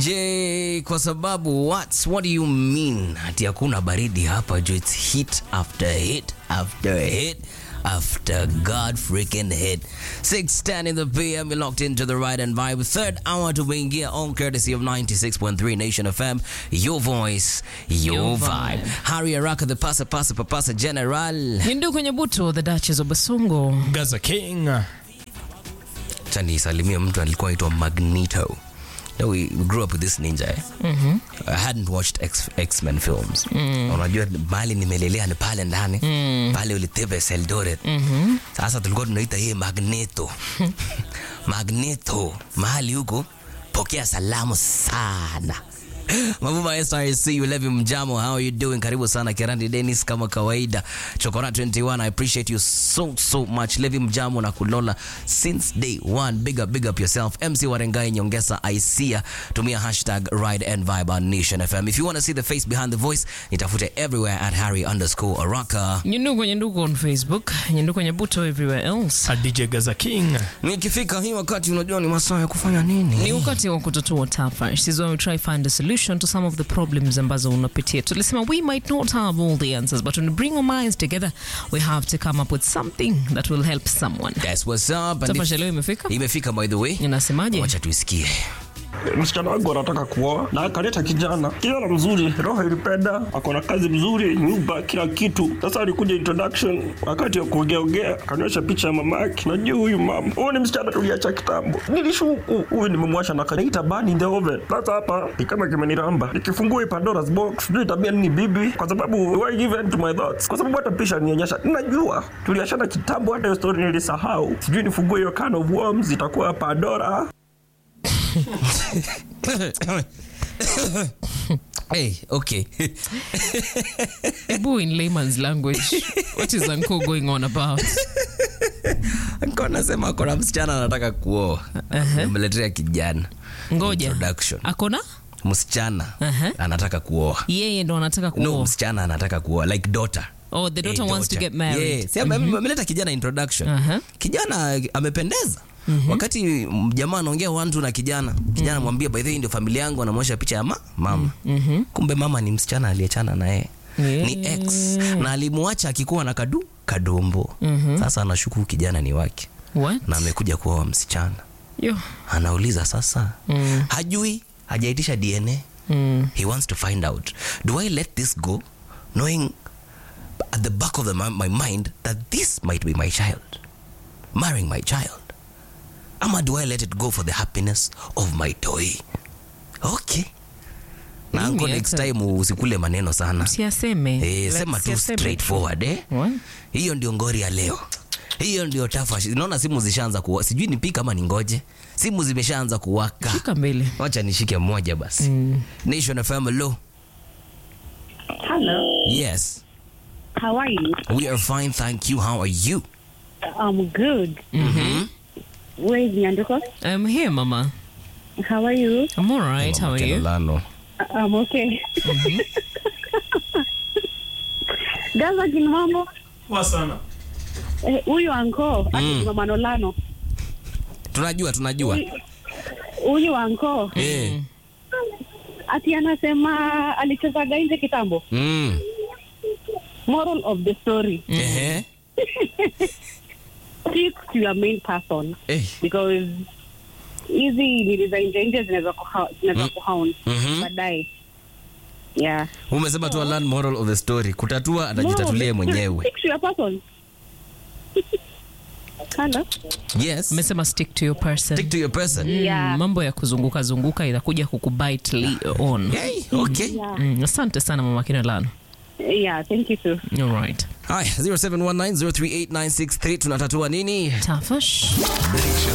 Je, kwa sababu what, what do you mean ati hakuna baridi hapa juu it's hit after hit after hit after God freaking hit 610 in the PM you're locked into the right and vibe third hour to tumeingia on courtesy of 96.3 Nation FM your voice your, Your vibe. vibe. Harry Araka the pasa pasa papasa general Hindu kwenye buto, the Duchess of Basungo. Gaza King. chani salimia mtu alikuwa aitwa Magneto No, we, we grew up with this ninja eh? mm-hmm. I hadn't watched X, X-Men films mm. Unajua mahali nimelelea ni pale ndani mm. pale ulitebes Eldoret mm-hmm. Sasa tulikuwa tunaita yeye Magneto Magneto mahali huko, pokea salamu sana Mabuma SRC Ulevi Mjamo, how are you doing? Karibu sana Kerandi Dennis kama kawaida. Chokora 21, I appreciate you so so much. Levi Mjamo na Kulola since day one. Big up, big up yourself. MC Warengai Nyongesa Isia. Tumia hashtag Ride and Vibe on Nation FM. If you want to see the face behind the voice, nitafute everywhere at Harry underscore Araka. Nyundu kwenye ndugu on Facebook, nyundu kwenye buto everywhere else. A DJ Gaza King. Nikifika hii wakati unajua ni masaa ya kufanya nini? Ni wakati wa kutatua tafa. This is when we try find a solution to some of the problems ambazo unapitia. Tulisema we might not have all the answers, but when we bring our minds together, we have to come up with something that will help someone. That's what's up. And Tafa if- leo imefika? Imefika by the way. Inasemaje? Wacha tuisikie. msichana wangu anataka kuoa na akaleta kijana kijana mzuri roho ilipenda ako na kazi mzuri nyumba kila kitu sasa alikuja introduction wakati wa kuongeaongea akanionyesha picha ya mama yake najua huyu mama huyu ni msichana tuliacha kitambo nilishuku huyu nimemwasha na kanaita bani in the oven sasa hapa ni kama kimeniramba nikifungua hii pandora's box sijui tabia nini bibi kwa sababu why given to my thoughts kwa sababu hata pisha nionyesha najua tuliachana kitambo hata hiyo story nilisahau sijui nifungue hiyo can of worms itakuwa pandora Hey, okay. Ebu in layman's language, what is Uncle going on about? Nilikuwa nasema kuna msichana anataka kuoa Aha. ameletea kijana Ngoja. Introduction. Akona? msichana Aha. anataka kuoa Yeye ndo anataka no kuoa. msichana anataka kuoa like daughter Oh, the daughter Eh, wants to daughter. get married. Yeah. Si ame- ameleta kijana introduction Aha. kijana amependeza wakati mm, jamaa anaongea wantu na kijana kijana mwambia by the way ndio familia yangu anamwonyesha picha ya ma, mama kumbe mama ni msichana aliyechana na yeye Yeah. ni ex na alimwacha akikuwa na kadu kadombo sasa anashuku kijana ni wake What? na amekuja kuoa msichana Yo. anauliza sasa Mm. hajui hajaitisha dna Mm. he wants to find out do i let this go knowing at the back of the, mi- my mind that this might be my child marrying my child ama do i let it go for the happiness of my toy okay na Mimi anko next hata- time usikule maneno sana Siaseme. eh, Let's sema tu siaseme. straightforward eh? What? hiyo ndio ngori ya leo hiyo ndio tafa naona simu zishaanza kuwa sijui nipika kama ningoje simu zimeshaanza kuwaka Shika mbele. wacha nishike mmoja basi Mm. nation fm hello Hello, yes how are you? we are fine thank you how are you I'm good. mm-hmm. Where is Nyanduko? I'm here, Mama. How are you? I'm all right. How are you? I'm okay. Gaza kin mambo Poa sana. Eh, huyu anko ati Mm. mama Nolano tunajua tunajua huyu anko Eh. ati anasema alichezaga nje kitambo. Mm. Moral of the story Ehe. stick to your main person Eh. because hizi nili za nje nje zinaweza kuha- zinaweza kuhaun Mhm. baadaye. Yeah. umesema tu learn moral of the story kutatua atajitatulie mwenyewe Stick to your person. Hello. yes Amesema stick to your person. stick to your person Yeah. Mm, mambo ya kuzunguka zunguka inakuja kukubite li- on. Hey, okay Yeah. Mm, asante sana mama Kinolano. Yeah, thank you too. All right. haya 0719038963 tunatatua nini Tafash.